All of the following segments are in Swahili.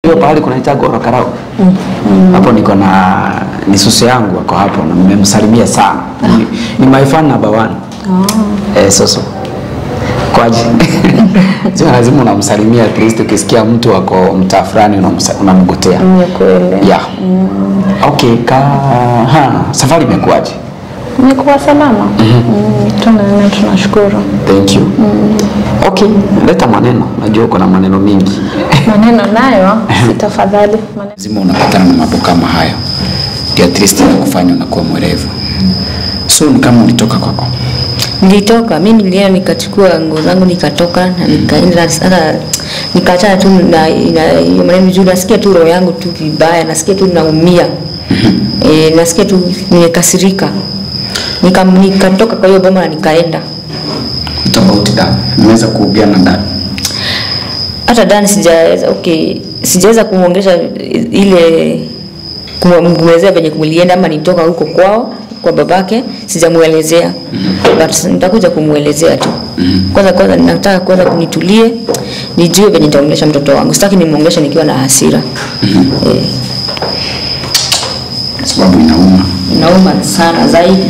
hiyo pahali kunaita Goro Karau hapo niko na ni susu yangu ako hapo na nimemsalimia sana ni, ni my fan number one eh, soso kwaje sio lazima unamsalimia at least ukisikia mtu wako mtaa fulani unamsa- unamgotea Ni kweli. yeah okay ka ha, safari imekuwaje Nikuwa salama. Mm, tuna tunashukuru. thank you okay leta maneno najua uko na maneno mingi Maneno nayo si tafadhali. Maneno. lazima unapatana na mambo kama hayo ndio at least kufanya unakuwa mwerevu so ni kama ulitoka kwako nilitoka mi nilienda nikachukua nguo zangu nikatoka na nikaenda sasa nikaachana tu na na- hiyo maneno juu nasikia tu roho yangu tu vibaya nasikia tu naumia e, nasikia tu nimekasirika Nika, nikatoka kwa hiyo boma na nikaenda tofauti da nimeweza kuongea na dada hata dani sijaweza okay sijaweza kumwongesha ile kumwelezea venye kulienda ama nitoka huko kwao kwa babake sijamuelezea but nitakuja kumwelezea tu kwanza kwanza nataka kwanza kunitulie nijue venye nitaongelesha mtoto wangu sitaki nimwongesha nikiwa na hasira eh, sababu inauma inauma sana zaidi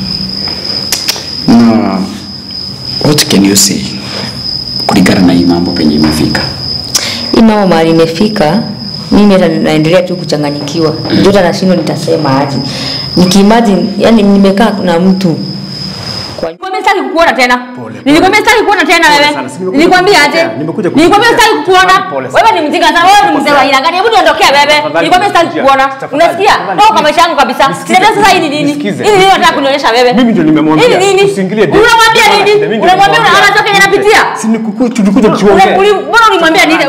na what can you say kulingana na hii mambo penye imefika hii mama mahali imefika mimi hata naendelea tu kuchanganyikiwa mm. ndio hata nashindwa nitasema aje nikiimagine yani nimekaa na mtu kwa Nilikwambia sitaki kukuona tena. Nilikwambia sitaki kukuona tena Pole wewe. sana, si nimekuja Nilikwambia aje? kukupokea, nimekuja Nilikwambia kukupokea. sitaki kukuona. Pole sana. Wewe ni mjinga sana. Wewe ni mzee wa aina gani? Hebu niondokee wewe. Tafadhali, Nilikwambia sitaki nisikize. kukuona. Tafadhali, Unasikia? tafadhali, Toka kwa nisikize. maisha yangu kabisa. Nisikize. Sasa sasa hii ni nini? Nisikize. Hii ni nini unataka kunionyesha wewe? Mimi ndio nimemwambia, Hii ni nini? usiingilie date. Unamwambia Mimi nini? ndio Unamwambia nimemwambia. unaona toka yanapitia? Si ni kuku- tulikuja Ule- tuongee. uli- Mbona ulimwambia nini?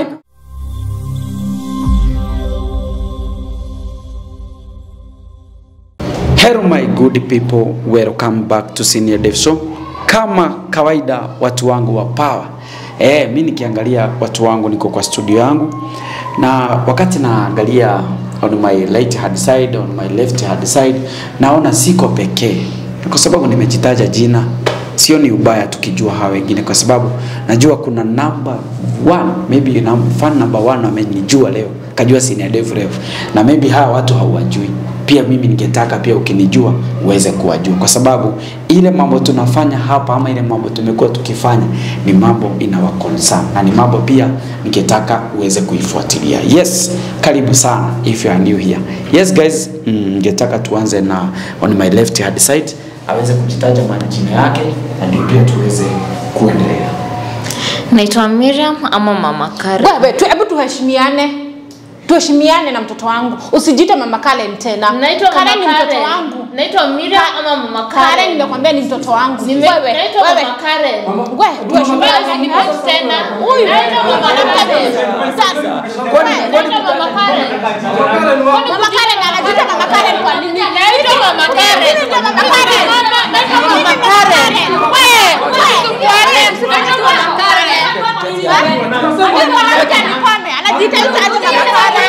Hello my good people, welcome back to Senior Dev Show. Kama kawaida watu wangu wa power. Eh, mi nikiangalia watu wangu niko kwa studio yangu na wakati naangalia on my right hand side, on my left hand side naona siko pekee. Kwa sababu nimejitaja jina. Sio ni ubaya tukijua hawa wengine kwa sababu najua kuna number one, maybe na fan number one amenijua leo, kajua Senior Dev leo. Na maybe hawa watu hawajui pia mimi ningetaka pia ukinijua uweze kuwajua, kwa sababu ile mambo tunafanya hapa ama ile mambo tumekuwa tukifanya ni mambo inawa concern na ni mambo pia ningetaka uweze kuifuatilia. Yes, karibu sana if you are new here. Yes guys, mm, ningetaka tuanze na on my left hand side aweze kujitaja majina yake na ndio pia tuweze kuendelea. Naitwa Miriam ama Mama Karen. Wewe tu, hebu tuheshimiane, tuheshimiane na mtoto wangu, usijite mama Karen tena. Naitwa Mama Karen ni mtoto Karen. wangu. Naitwa Miriam ama Mama Karen Karen. nimekwambia ni mtoto wangu. Nime- Wewe, Naitwa wewe. Mama Karen. Wewe, tuheshimiane. Wewe usinipost tena. Huyu. Naitwa Mama Karen. Sasa. Naitwa Mama Karen. Mama Karen anajiita mama Karen kwa nini? Naitwa Mama Karen. Naitwa mama Karen. Naitwa Mama Karen. Wewe, wewe. Naitwa Mama Karen. Huyu mwanamke anikome, anajiita yuko ati mama Karen.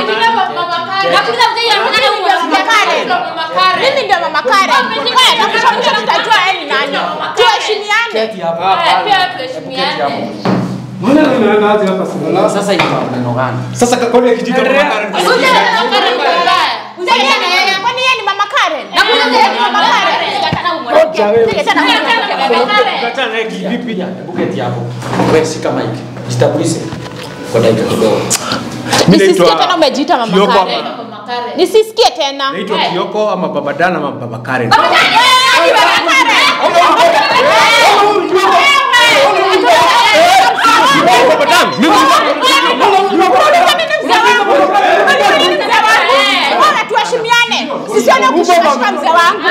Mimi ndio mama Karen. Wewe, na kesho mtu tutajua yeye ni nani. Tuheshimiane. Sasa iko neno gani? Sasa kwa nini kijito kama Karen? Kwani yeye ni mama Karen? Yeye ni mama Karen. Sige tena. Unakata naye kivipi? Hebu keti hapo. Wewe shika mic. Jitambulishe kwa dakika kidogo. Mimi Nisisikie naitwa tena umejiita mama Kioko Karen. ama- Nisisikie tena. Naitwa Kioko ama Baba Dan ama Baba Karen. Baba Dan, mimi Bora tuheshimiane. Sisione kushika mzee wangu.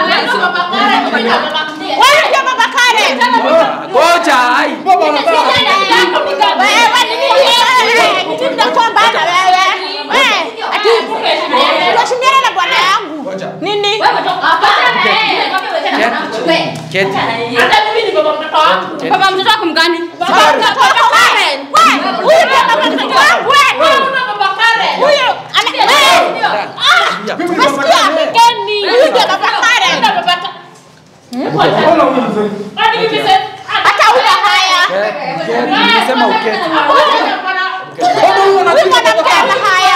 Wewe ndio mama Karen. Ngoja, ai. Wewe ni nini? Wewe ni nini nakuomba na wewe? Wewe ati tuheshimiane na bwana yangu. Nini? Keti. Baba mtoto wako mgani? Baba mtoto wako wewe. Wewe, huyu ndio baba mtoto wangu. Wewe. Huyu ana wewe. Ah, umesikia? Huyu ndio baba Karen. Hata una haya. Nimesema uketi. Huyu mwanamke ana haya.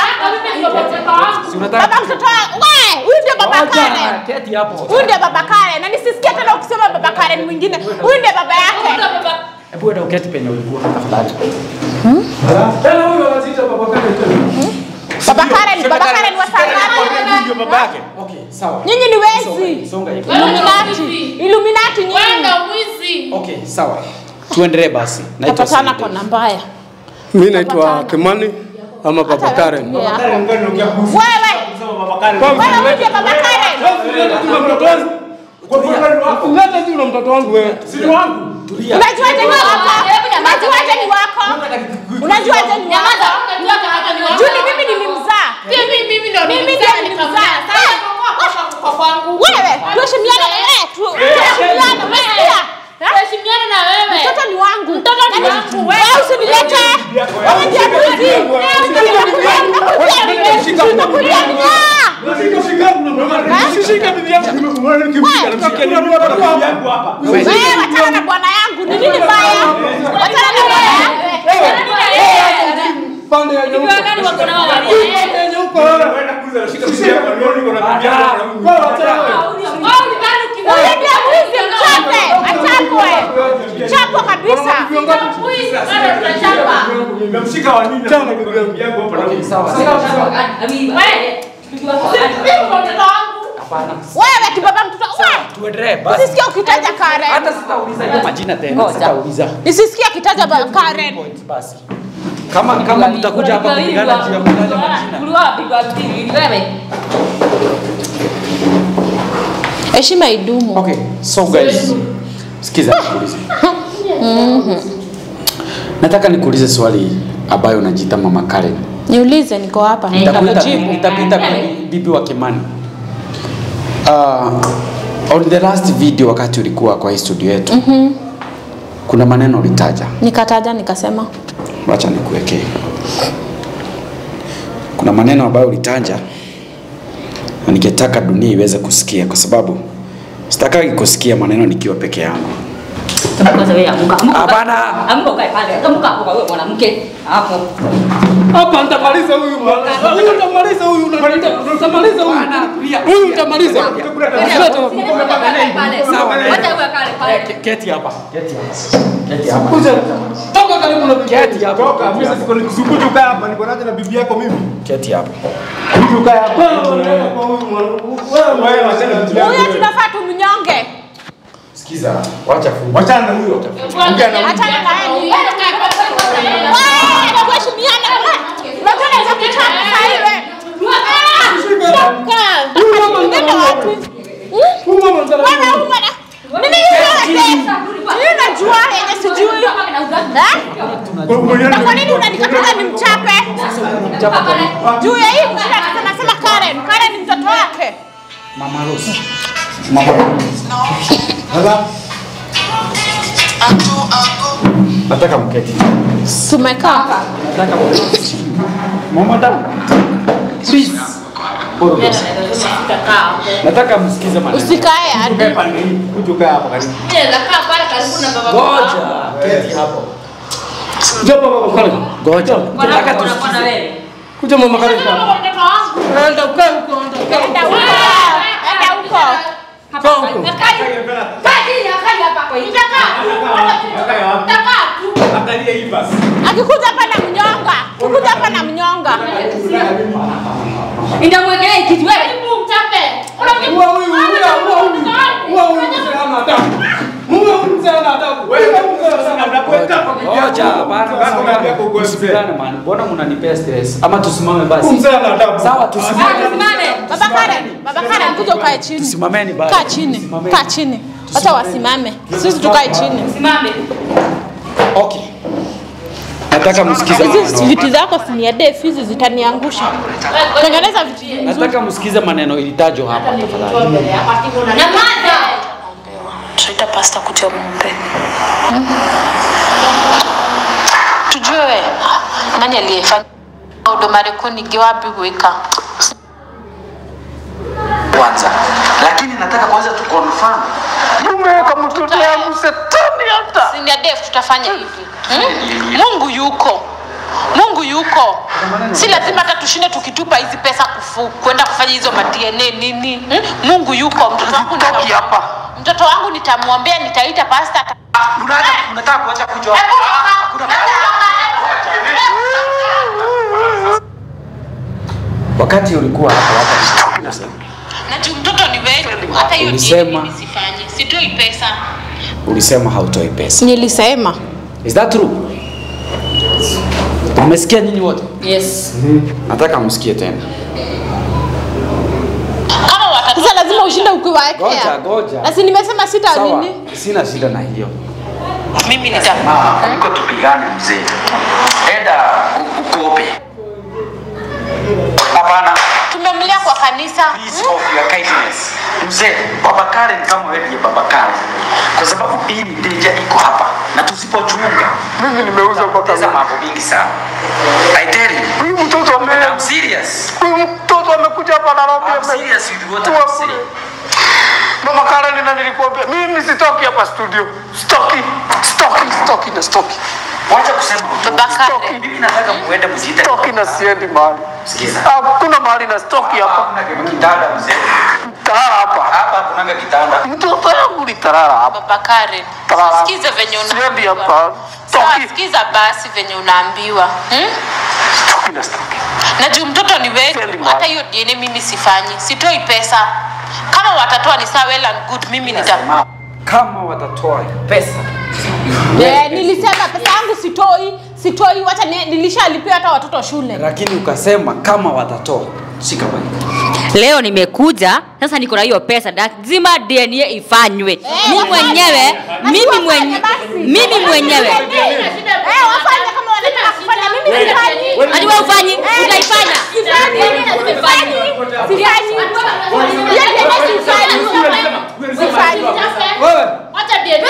keti hapo. Huyu ndiye baba Karen na nisisikie tena ukisema baba Karen mwingine. Huyu ndiye baba yake. Hebu enda uketi penye ulikuwa tafadhali. Tena huyo anajiita baba Karen tena. Baba Karen, baba Karen wa Sangara. Ndio baba yake. Okay, sawa. Nyinyi ni wezi. Songa hivi. Illuminati. Illuminati nyinyi. Okay, sawa. Tuendelee basi. Naitwa Tapatana Sidi. kona mbaya. Mimi naitwa Kimani ama baba Karen. Yeah. Karen ngani unaongea kuhusu? Wewe, Sema baba Karen. wewe huyu ndiye baba Karen. Ulete tu na mtoto wangu. Ulete tu na mtoto wangu wewe. Si ni wangu. Unajuaje ni wako? Unajuaje ni wako? Unajuaje ni wako? Juni mimi nilimzaa. Mimi ndiye nilimzaa. Wewe, tuheshimiane eh, tu- tuheshimiane, umesikia? Eh? Mtoto ni wangu. Wewe usinilete. Wewe ndiye mwizi. Unakulia mnyaa. Shika bibi yangu. Nimekuona nikimpiga na mtoto wangu hapa. Wewe wachana na bwana yangu. Ni nini mbaya? Wachana na bwana yangu. Pande ya nyeupe. Pande ya nyeupe wewe. Shika bibi yangu. Leo niko na bibi yangu. Wewe achana wewe. Huyu ndiye mwizi, mchape. Achapwe. Chapwa kabisa. Nimemshika wa nini? Chana bibi yangu hapa na Okay, sawa. Sawa. Hapana. Wewe kibaba mtoto. Wewe. Tuendelee basi. Usisikie ukitaja Karen. Hata sitauliza hiyo majina tena. Sitauliza. Nisisikie akitaja ba- Karen. Points basi. Kama kama mtakuja hapa kupigana juu ya kutaja majina. Heshima idumu. Okay, so guys, sikiza nikuulize. Nataka nikuulize swali ambayo unajiita Mama Karen. Niulize, niko hapa. Nitakuita Nitakujibu. nitakuita bibi- bibi wa Kimani. Uh, on the last video wakati ulikuwa kwa hii studio yetu. Kuna maneno ulitaja. Nikataja nikasema Wacha nikuwekee. Kuna maneno ambayo ulitaja na ningetaka dunia iweze kusikia kwa sababu sitakagi kusikia maneno nikiwa peke yangu. Hapana. Amka ukae pale. Amka hapo kwa wewe mwanamke. Hapo. Hapa nitamaliza huyu bwana. Huyu nitamaliza huyu unaniita. Nitamaliza huyu. Huyu nitamaliza. Sawa. Wacha uwe kale pale. Ke- Keti hapa. Keti hapa. Keti hapa. Kuja. Toka karibu na bibi. Keti hapa. Toka. Mimi siko nikusukutu kaa hapa. Niko naje na bibi yako mimi. Keti hapa. Kuja kaa hapa. Wewe wewe wachana na bibi yangu. huyo tunafaa tumnyonge. Sikiza. Wacha fungu. Wachana na huyo. Ongea na huyo. Achana na yeye. Wewe, tuheshimiane. Unajua naweza kuchapa saa hii wewe. Unaenda wapi? Huyu mama mzala. Wewe huyu mwana. Nini hiyo? Mimi najua yenye sijui. Eh? Na kwa nini unanikataza nimchape? Juu ya hii mshina sasa nasema Karen. Karen ni mtoto wake. Mama Rose. Mama Rose. Nataka mketi. Tumekaa. Nataka mketi. Mama damu. Please. Boro Rose. Nataka msikize maneno. Usikae hadi. Kuja kaa hapa karibu. Ngoja. Keti hapo. Njoo baba karibu. Ngoja. Nataka tusikize. Kuja mama karibu. Enda ukae huko. Enda huko. Enda huko. Kaa huko. Angalia hii basi. Akikuja hapa na mnyonga. Akikuja hapa na mnyonga. Nitamwekelea kitu wewe. Huwa huyu huwa huyu. Huwa huyu mzee hana adabu. Huwa huyu mzee hana adabu. Wewe mzee hana adabu. Ngoja. Hapana. Bako unaambia kwa ukweli. Msipigane man. Mbona mnanipea stress? Ama tusimame basi. Huyu mzee hana adabu. Sawa, tusimame. Baba Karen, Baba Karen kuja ukae chini. Tusimameni basi. Kaa chini. Tusimameni. Kaa chini. Hata wasimame. Sisi tukae chini. Simame. Okay. Nataka msikize Hizi maneno. viti zako si ni ya def hizi zitaniangusha. Tengeneza viti vizuri. Nataka msikize maneno ilitajwa hapa tafadhali. Nyamaza. tutaita pasta kuja muombe tujue nani aliyefanya huduma rekunigi wapi kuweka kwanza lakini nataka kwanza tu confirm umeweka mtoto yangu setani hata Senior Dave tutafanya hivi hmm? Mungu yuko Mungu yuko, si lazima hata tushinde tukitupa hizi pesa kufu, kwenda kufanya hizo ma DNA nini. Hmm? Mungu yuko. Mtoto wangu Toki nita- hapa. mtoto wangu nitamwombea, nitaita pasta ata- Unataka unataka kuacha kuja hapa. Hakuna Wakati ulikuwa hapa hapa na juu mtoto ni wetu, hata hiyo Ulisema- DNA mimi sifanye, sitoi pesa. ulisema hautoi pesa. Nilisema Is that true? Umesikia nyinyi wote? Yes. Nataka msikie tena. Kama watatoa sasa lazima ushinde Goja, ukiwaekea. goja. Na si nimesema sita Sawa, nini? sina shida na hiyo. mimi nita Mama, kuliko tupigane mzee. Enda u- ukope. Hapana. tumemlea kwa kanisa. Please of your kindness. Mzee, baba Karen kama wewe ndiye baba Karen. Kwa sababu hii ni danger iko hapa na tusipochunga. Mimi nimeuza kwa kama mambo mingi sana. I tell you. Huyu mtoto ame I'm serious. Huyu mtoto amekuja hapa Nairobi. I'm serious with what I'm saying. Mama Karen na nilikwambia mimi sitoki hapa studio. Stoki, stoki, stoki na stoki. Wacha kusema Baba Karen. mimi nataka muende mjiite. Stoki na siendi mahali. Sikiza. Hakuna mahali na stoki hapa. Hakuna kitanda mzee. Tarara hapa. Hapa hakunanga kitanda. Mtoto yangu ni tarara hapa. Baba Karen, Tarara. sikiza venye Siendi unaambiwa. hapa. Sawa, Stoki. sikiza basi venye unaambiwa hmm? Stoki na stoki. na juu mtoto ni wetu, Siendi hata mahali. hiyo DNA mimi sifanyi, sitoi pesa. Kama watatoa ni sawa, well and good, mimi nita Kama watatoa pesa Eh, nilisema pesa yangu sitoi, sitoi wacha ni- nilishalipia hata watoto shule. lakini ukasema kama watatoa, si kawaida. Leo nimekuja sasa, niko na hiyo pesa, lazima DNA ifanywe. Mimi mwenyewe, mimi mwenyewe, mimi mwenyewe Eh, wafanye kama wanataka kufanya mimi sifanyi. hadi wewe ufanyi, utaifanya. Sifanyi. Sifanyi. Sifanyi. Hiyo tena sifanyi. Sifanyi. Wewe. Wacha DNA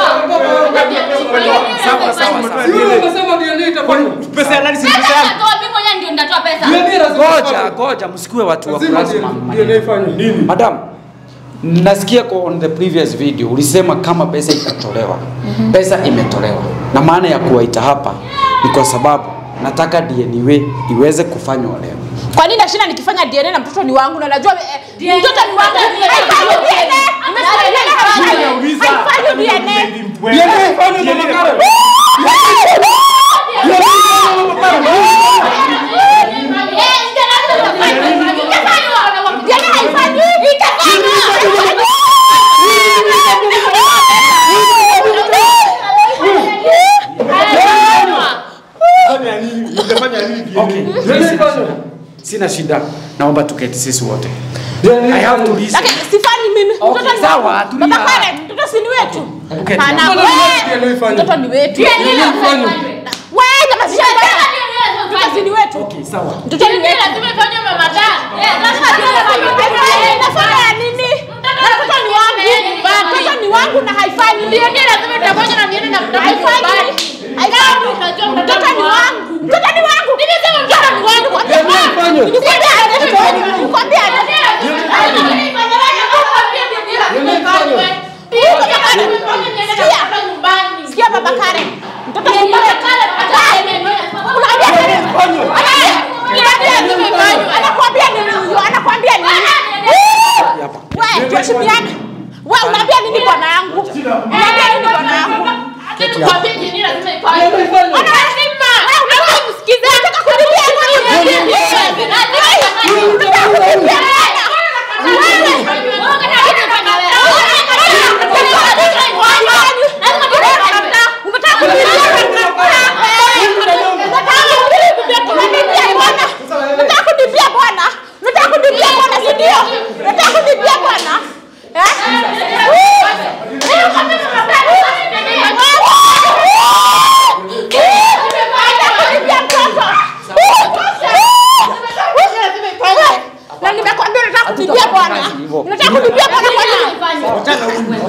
Sawa sawa sawa. Wewe unasema DNA itafanya. Pesa ya nani si pesa yangu? Mimi mwenyewe ndio nitatoa pesa. DNA lazima Ngoja, ifanye. ngoja, msikuwe watu wa Lazima plasma. DNA ifanye nini? Madam, nasikia kwa on the previous video ulisema kama pesa itatolewa. Pesa imetolewa, na maana ya kuwaita hapa ni kwa sababu nataka DNA iweze kufanywa leo. Kwa nini nashinda nikifanya DNA na mtoto ni wangu na najua eh, mtoto ni wangu. Haifanyi DNA. Nimesema DNA haifanyi. Haifanyi DNA. DNA ifanye Mama Karen. DNA haifanyi. Itafanywa. Fanya nini? Utafanya nini DNA? Okay, DNA ifanye. Sina shida, naomba tuketi sisi wote. DNA I have to ifanye. listen. Lakini sifanyi mimi. Okay, Mtoto ni sawa, wangu. tulia. Baba Karen, mtoto si ni wetu. Okay, Hapana, Mbona wewe. DNA ifanye? Mtoto ni wetu. DNA ifanye. Wewe kama si Mtoto si ni wetu. Okay, sawa. Mtoto ni wetu. Inafanya ya nini? Na mtoto ni wangu. Mtoto ni wangu na haifanyi. Haifanyi. Haifanyi. Mtoto ni wangu. Mtoto ni wangu. Nimesema mtoto ni wangu. DNA ifanye. Nilikwambia aje? Nilikwambia aje? Sikia. Sikia baba Karen. Mtoto si wetu. Unaambia nini? Unaambia nini? Anakuambia nini huyo? Anakuambia nini? Hapa. Wewe tuheshimiane. Wewe unaambia nini bwana yangu? Unaambia nini bwana yangu? DNA ifanye. Anasema. Wewe unataka kusikiza. Unataka kunipia nini? Unataka kunipia bwana. Unataka kunipia bwana? Unataka kunipia bwana, si ndio? Unataka kunipia bwana? Eh? Unataka kunipia mtoto? Na nimekwambia unataka kunipia bwana. Unataka kunipia bwana kwa nini?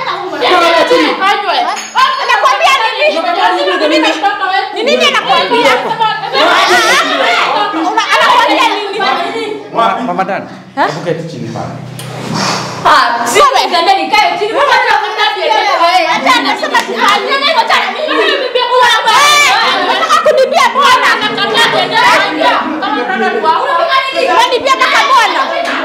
Anakuambia nini? Ni nini anakuambia? Una- Anakuambia nini? Ma- Mama Dan, hebu keti chini pale. Wewe. Acha anasema sifanyi. Unataka kunibia bwana. Unanibia mpaka bwana.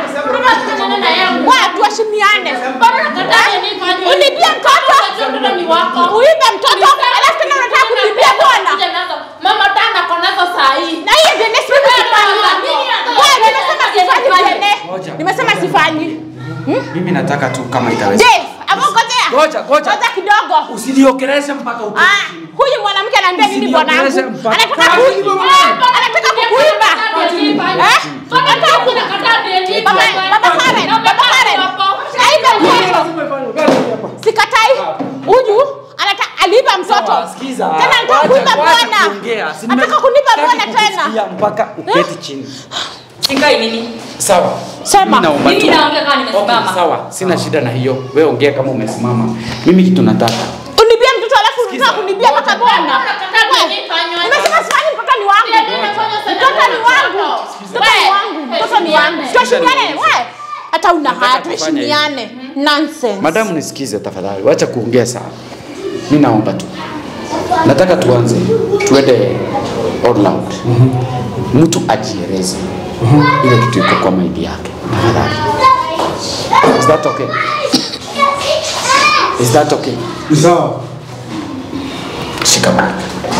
Watu washimiane. Unibia mtoto. Uibe mtoto. Alafu tena unataka kunibia bwana. Mama tana konazo saa hii. Na hiyo ndio nesi mimi sifanyi. Wewe nimesema sifanyi ndio. Nimesema sifanyi. Mimi nataka tu kama itaweza. Dave, amongojea. Ngoja, ngoja. Ngoja kidogo. Usiliokeleze mpaka uko. Ah, huyu mwanamke anaambia nini bwanangu? Usiniongeleze mpaka- Anataka ku anataka kukuiba. Eh? Anataka ku Baba baba Karen, baba Karen. Aiba mtoto. Sikatai. Huyu anataka aliiba mtoto. Sawa, sikiza. Tena anataka Wacha- kuiba wacha bwana. kuongea. Si nime- Anataka kuniba sitaki bwana tena. kukusikia mpaka uketi chini. Sikai nini? Sawa. Sema. Mimi naomba Mimi tu. naongea kama Okay, nimesimama. sawa. Sina shida na hiyo. Wewe ongea kama umesimama. Mimi kitu nataka. Unibia mtoto alafu unataka kunibia mpaka bwana. Nimesema sifanyi mtoto ni wangu. Mtoto ni wangu. Mtoto ni wangu. Mtoto ni wangu. Tuheshimiane wewe. Hata una haya tufanye tuheshimiane. Nonsense. Madamu nisikize tafadhali. Wacha kuongea sana. Mimi naomba tu. Nataka tuanze. Tuende all out. Mtu ajieleze. Ile kitu iko kwa maidi yake. Tafadhali. Is that okay? Is that okay? Sawa. Shika mic.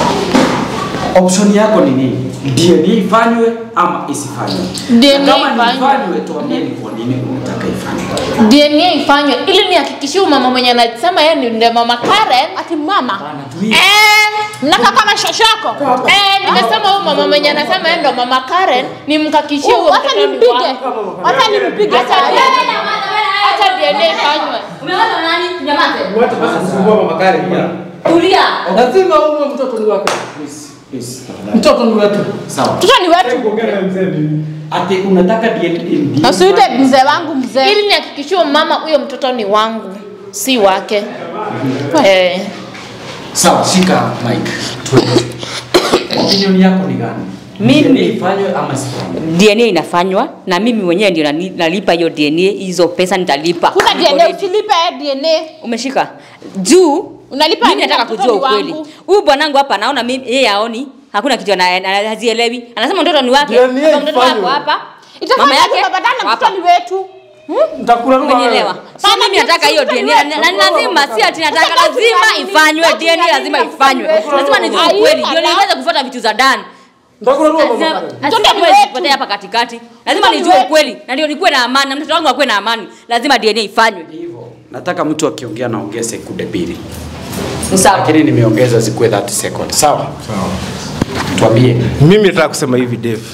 Option yako ni nini? DNA ifanywe ama isifanywe? DNA Na kama ni ifanywe. ifanywe, tuambie ni kwa nini unataka ifanywe. DNA ifanywe ili nihakikishie huyu mama mwenye anasema yeye ni ndiye mama Karen. Ati mama. Eh, Mnaka kama shoshako. eh, nimesema huyu mama mwenye anasema yeye ndo mama Karen nimkakishie huyo Wacha mtoto ni nimpige. wangu. Wacha nimpige Acha sasa. Acha DNA ifanywe. Umeona nani? Nyamaze. Wacha basi kusumbua mama Karen pia. Tulia. Lazima uwe mtoto ni wake. Please, please, tafadhali. Mtoto ni wetu. Sawa. Mtoto ni wetu. Kuongea na mzee nini? Ati unataka DNA Usiite mzee wangu mzee. Ili nihakikishie huyo mama huyo mtoto ni wangu, si wake. Eh. Sawa, shika mic. Tuende. Opinion yako ni gani? Mimi- DNA ifanywe ama isifanywe? DNA inafanywa na mimi mwenyewe ndio nani- nalipa hiyo DNA, hizo pesa nitalipa. Kuna Niko DNA ready. usilipe DNA. Umeshika juu Unalipa mimi nini? nataka Mtoto kujua ni ukweli. wangu. Huyu bwanangu hapa naona mimi yeye haoni, hakuna kitu ana- ana- hazielewi. Anasema mtoto ni wake, DNA hapa mtoto ifanywe. wako hapa. Itafanya Mama yake baba dana hapa. mtoto ni wetu. Nitakula lugha Umenielewa? So Mama, mimi nataka hiyo mtoto ni DNA wetu. na na lazima si ati nataka Sasa lazima kazi ya nini? ifanywe Kazi ya DNA nini lazima na ifanywe. mtoto Lazima nijue wetu? ukweli Ai, ndio ala. niweze kufuata vitu za Dan. Nitakula lugha mama Lazima Karen. Mtoto ni lazima wetu. sipotea hapa katikati. Lazima Mtoto ni nijue wetu. ukweli na ndio nikuwe na amani na mtoto wangu akuwe na amani. Lazima DNA ifanywe. Hivyo. Nataka mtu akiongea naongee sekunde mbili. Ni sawa. Lakini nimeongeza zikuwe 30 seconds. Sawa? Sawa. Tuambie. Mimi nataka kusema hivi Dave.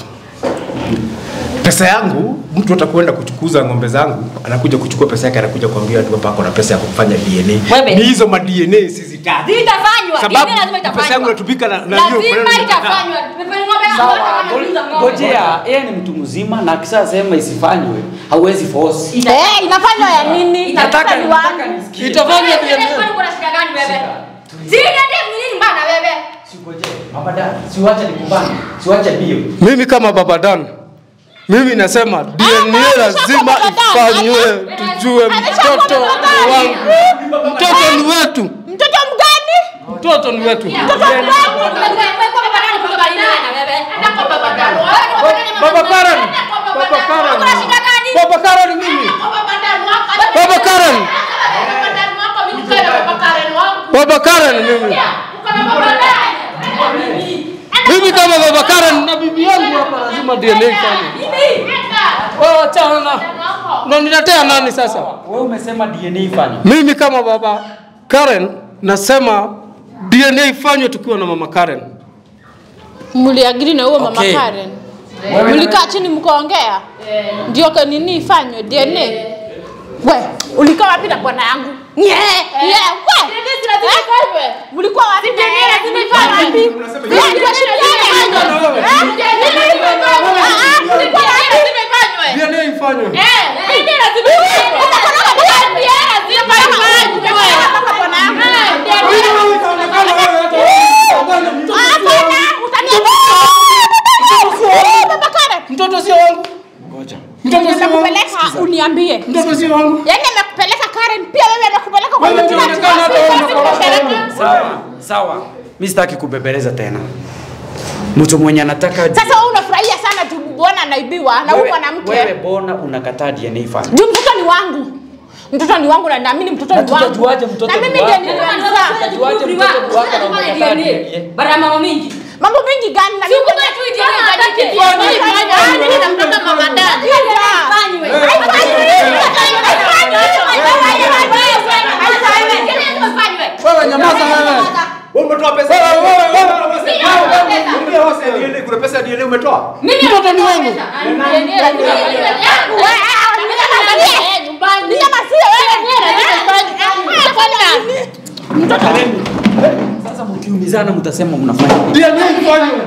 Pesa yangu mtu atakwenda kuchukuza ng'ombe zangu, anakuja kuchukua pesa yake, anakuja kuambia tu hapa ako na pesa ya kufanya DNA. Wewe. Ni hizo ma DNA sizitaki. Zitafanywa. Sababu DNA lazima itafanywa. pesa yangu inatumika na na hiyo Lazima maneno nataka. itafanywa. Tumefanya ng'ombe yangu Sawa, hata kama niuliza ng'ombe. ngojea, yeye ni mtu mzima na akishasema isifanywe, hauwezi force. Eh, inafanywa ya nini? Nataka Mtoto ni nataka wangu. nisikie. Itafanywa Kwani DNA. kwani kuna shida gani wewe? Si niende nini mbana wewe? Singojee. Baba dad, siwache nikubane. Siwache bio. Mimi kama baba Dan, mimi nasema DNA lazima ifanywe, tujue mtoto ni wangu. Mtoto ni wetu, Mtoto mgani? mtoto ni wetu. Baba Karen, Baba Karen, Baba Karen mimi, Baba Karen, Baba Karen mimi. Mimi kama Baba Karen na bibi yangu hapa lazima DNA ifanywe. Wewe achana na unaniletea nani sasa? Wewe umesema DNA ifanywe. Mimi kama baba Karen nasema DNA ifanywe tukiwa na mama Karen. Mliagiri na huyo mama Okay. Karen. Mlikaa chini mkaongea? Ndio kwa nini ifanywe DNA? We, ulikaa wapi na bwana yangu? Nye, nye, we. Eh? Mlikuwa wapi na yeye? Mlikuwa wapi? Wewe ndio shirikiana. Eh? Ah, ah, mlikuwa wapi? DNA ifanywe. Mtoto Mtoto sio wangu. Nimekupeleka uniambie. Mtoto sio wangu. Yaani nimekupeleka Karen pia wewe anakupeleka kwa Wewe mtu ndio unaonekana hata wewe unakoroga. Sawa, sawa. Mimi sitaki kubebeleza tena. Mtu mwenye anataka Sasa wewe unafurahia sana tu bwana anaibiwa na huyu wewe, mwanamke. wewe bona unakataa DNA fanya. Juu mtoto ni wangu. Mtoto ni wangu na naamini mtoto Na ni wangu. tutajuaje mtoto Na ni mimi wako? ndiye nilimzaa. Tutajuaje mtoto ni wako na umekataa DNA? Bara mama mingi. Mambo mengi gani na mimi Kumbe tu ndio ifanyike. mimi na mtoto mama dada. Wewe nyamaza wewe. Wewe umetoa pesa. Wewe wewe wewe. Niambia wasa ya DNA kuna pesa ya DNA umetoa? Mtoto ni wangu. Sasa mkiumizana mtasema mnafanya nini? DNA ifanywe.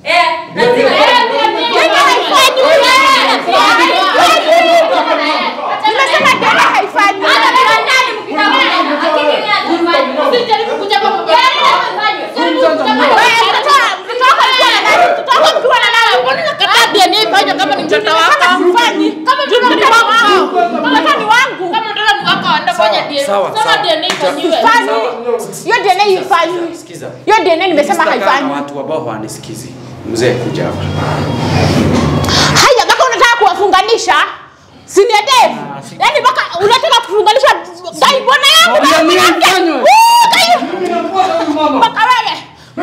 Sawa, sawa. hiyo DNA ifanywi. Sikiza. Hiyo DNA nimesema Sitakaa na haifanywi. watu ambao hawanisikizi. Mzee kuja hapa. Haya, mpaka unataka kuwafunganisha senior Dave. Yaani mpaka unataka kufunganisha dai bwana yangu na DNA mwanamke. ifanywe. Woo, dai. Mama. Mpaka wewe.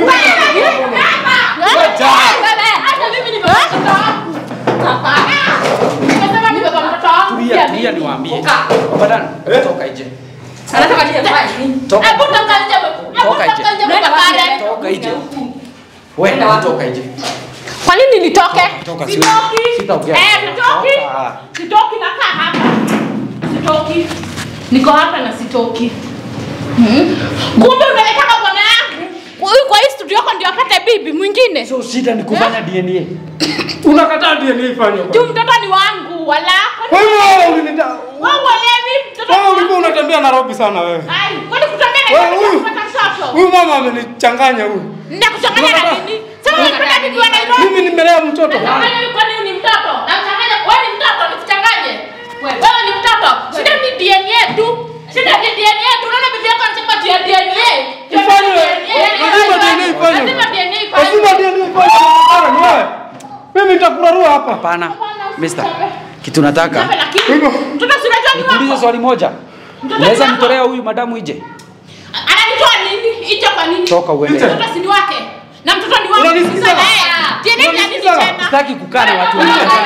Tulia, tulia niwaambie. Babadan, toka nje. Toka. Toka nje. Wewe toka nje. Kwa nini nitoke? Toka siwe. Sitaongea. Eh, sitoki. Toka. Sitoki nakaa hapa. Sitoki. Niko hapa na sitoki. Hmm? Kumbe unaletaka bwana yangu. Huyu kwa hii studio yako ndio apate bibi mwingine. So shida ni kufanya DNA. Unakataa DNA ifanywe. Juu mtoto ni wangu wala. Kwa hiyo wewe ulinita Wewe uelewi mtoto ni wewe wangu. ulikuwa unatembea Nairobi sana wewe. Ai, kwani kutokea na Wewe kitu huyu. kupata mtoto? Huyu mama amenichanganya huyu. Ninakuchanganya na nini? Sasa unapenda bibi wa Nairobi. Mimi nimelea mtoto. Nachanganya ni kwani ni mtoto? Nachanganya wewe ni mtoto nikuchanganye. Wewe ni mtoto. Shida ni DNA tu. Shida ni DNA tu. Unaona bibi yako anasema tu ya DNA. Ifanywe. Lazima DNA ifanywe. Lazima DNA Lazima ifanywe. DNA ifanywe. Karen, wewe. Mimi nitakurarua hapa. Hapana. Mister. Kitu nataka. Sasa lakini mtoto si unajua ni Nikuulize wako. swali moja. Mtoto Unaweza ni wako. mtolea huyu madamu ije? Ananitoa nini? Hicho kwa nini? Toka uende. Mtoto si ni wake. Na mtoto ni wangu. Unanisikiza? Sasa, eh, DNA ni ya nini Unanisikiza? tena? Sitaki kukaa na watu Toka. wengine.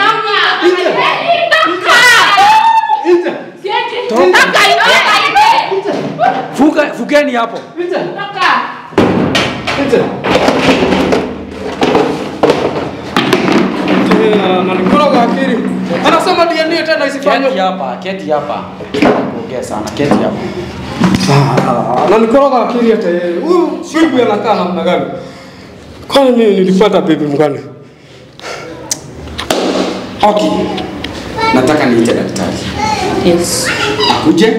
Nje. Toka. Toka, toka, Fuka, fukeni hapo. toka. Nje. Eh, Ananikoroga akili. Anasema DNA tena Keti isifanywe. hapa, keti hapa. Kuongea sana, keti hapa. Ah, Ananikoroga akili hata yeye. Huyu bibi anakaa namna gani? Kwani mimi nilipata bibi mgani? Okay. Nataka niite daktari. Yes. Akuje.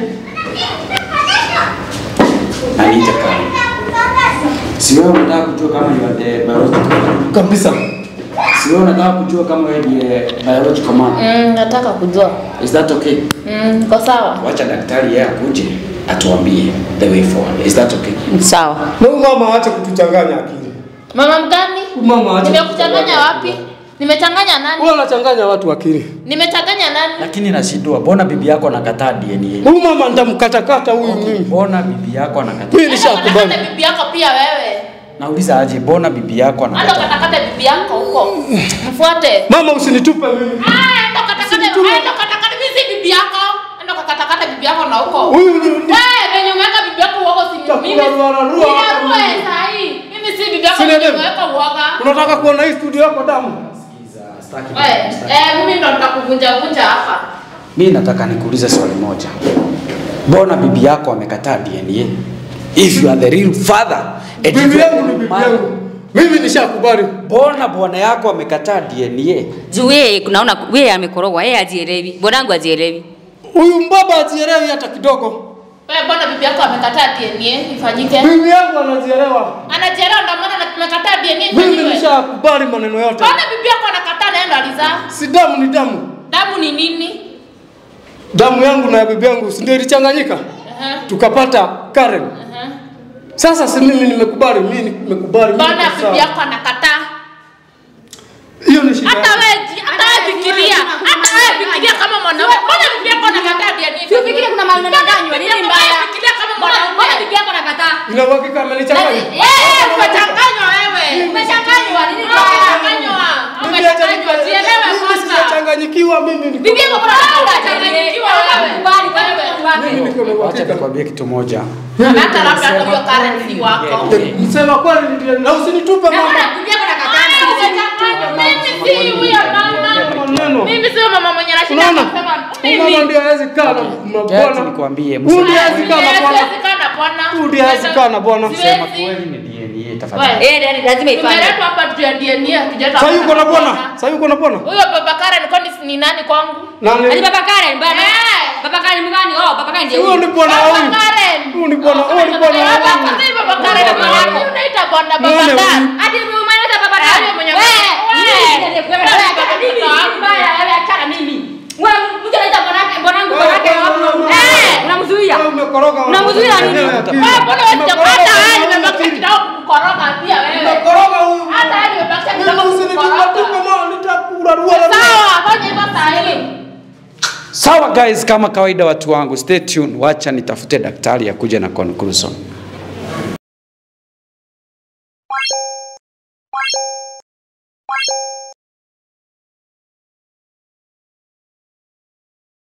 Na niite Karen. Si wewe unataka kujua kama ni eh, biological. Kabisa. Si wewe unataka kujua kama wewe ni eh, biological man. Mm, nataka kujua. Is that okay? Mm, kwa sawa. Wacha daktari yeye akuje atuambie the way forward. Is that okay? Sawa. Na huyu mama aache kutuchanganya akili. Mama mgani? Huyu mama aache. Nimekuchanganya wapi? Nimechanganya nani? Huyu anachanganya watu akili. Nimechanganya nani? Lakini nashindwa, mbona bibi yako anakataa DNA? Huyu mama nitamkatakata huyu mimi. Mbona bibi yako anakataa? Mimi nishakubali. Katakata bibi yako pia wewe. Nauliza aje, mbona bibi yako Ando anakataa? katakata bibi yako huko. Mfuate. Mama usinitupe mimi. Ah, ndo katakata, ndo katakata, mimi si bibi yako. Ndo katakata bibi yako na huko. Huyu ni Wewe venye umeweka bibi yako uoga si mimi. Takurarua hapa Ninarua mimi. saa hii. Mimi si bibi yako Sina venye demu. umeweka uoga. Unataka kuona hii studio yako damu? Wewe, eh, mimi ndo nitakuvunja vunja hapa. Mimi nataka nikuulize swali moja. Mbona bibi yako amekataa DNA? If you are the real father, and if Bibi you are yangu the ni bibi mother, yangu. Mimi nishakubali. Mbona bwana yako amekataa DNA? Juu yeye kunaona yeye amekorogwa, yeye ajielewi. Bwanangu ajielewi. Huyu mbaba ajielewi hata kidogo. Wewe mbona bibi yako amekataa DNA ifanyike? Bibi yangu anajielewa. Anajielewa ndio maana amekataa DNA Mimi ifanyike. nishakubali maneno yote. Mbona bibi yako anakataa naenda alizaa? Si damu ni damu. Damu ni nini? damu yangu na ya bibi yangu si ndio ilichanganyika tukapata Karen. Sasa si mimi nimekubali, mimi nimekubali. mimi Mbona niko sawa. bibi yako anakataa? Hiyo ni shida. Hata yake. wewe ji- hata wewe fikiria, hata wewe fikiria kama mwanaume. Mbona bibi yako anakataa DNA? Si ufikirie kuna mahali unadanganywa, nini mbaya? Fikiria kama Mbona mbona mwanaume. bibi yako anakataa? Ina uhakika amenichanganya? Eh, umechanganywa wewe. Umechanganywa nini? Umechanganywa. Umechanganywa. Jielewe Mimi kwanza. sijachanganyikiwa mimi niko. Bibi yako kuna mahali Unachanganyikiwa wewe. Kubali kwa wewe wake. Mimi niko na Wacha uhakika. nikwambie kitu moja. Hata labda hata huyo Karen si wako. Msema kweli ndio- na usinitupe mama. Bibi yako anakataa. Mimi si huyo mama. Maneno. Mimi sio mama mwenye anashinda Unaona? kusema Huyu mama mimi. ndio hawezi kaa na Wacha mabwana. nikwambie. Huyu ndiye msema hawezi kweli. kaa na bwana. Siwezi kaa na bwana. Huyu ndiye hawezi kaa na bwana. Siwezi. Sema kweli ni DNA tafadhali. Wewe. Eh, ndio lazima ifanye. Tumeletwa hapa juu ya DNA hatujaleta Sasa hapa yuko na bwana. bwana. Sasa yuko na bwana. Huyo baba Karen kwani ni nani kwangu? Ati Nani? baba Karen bwana. Eh. Baba Karen mgani? Oh, baba Karen ndiye Huyo huyu. ni bwana wa Baba huyu. Karen. Huyu ni bwana, huyu ni bwana wa Baba huyu. Karen, baba Karen Bwana bwana wa wako. huyu. Unaita bwana baba Muone Karen. huyu. Hadi umemeleta baba Eh, Karen. huyo mwenye- Wewe, Wewe. mimi ndiye kwa wewe achana mimi. Mbaya, wewe achana mimi. Wewe mtu anaita bwanake, bwanangu bwanake wapi? Eh, unamzuia. Wewe umekoroga. Unamzuia nini? Eneo ya pili. Wewe mbona wewe Umekoroga hata huyu wewe mama nimebakisha pili. kidogo kukoroga pia wewe. Umekoroga huyu. Hata wewe nimebakisha Mimi kidogo usinitupe kukoroga. mama, nitakurarua. Sawa, fanya hivyo saa hii. Sawa guys, kama kawaida watu wangu, stay tuned. Wacha nitafute daktari akuje na conclusion.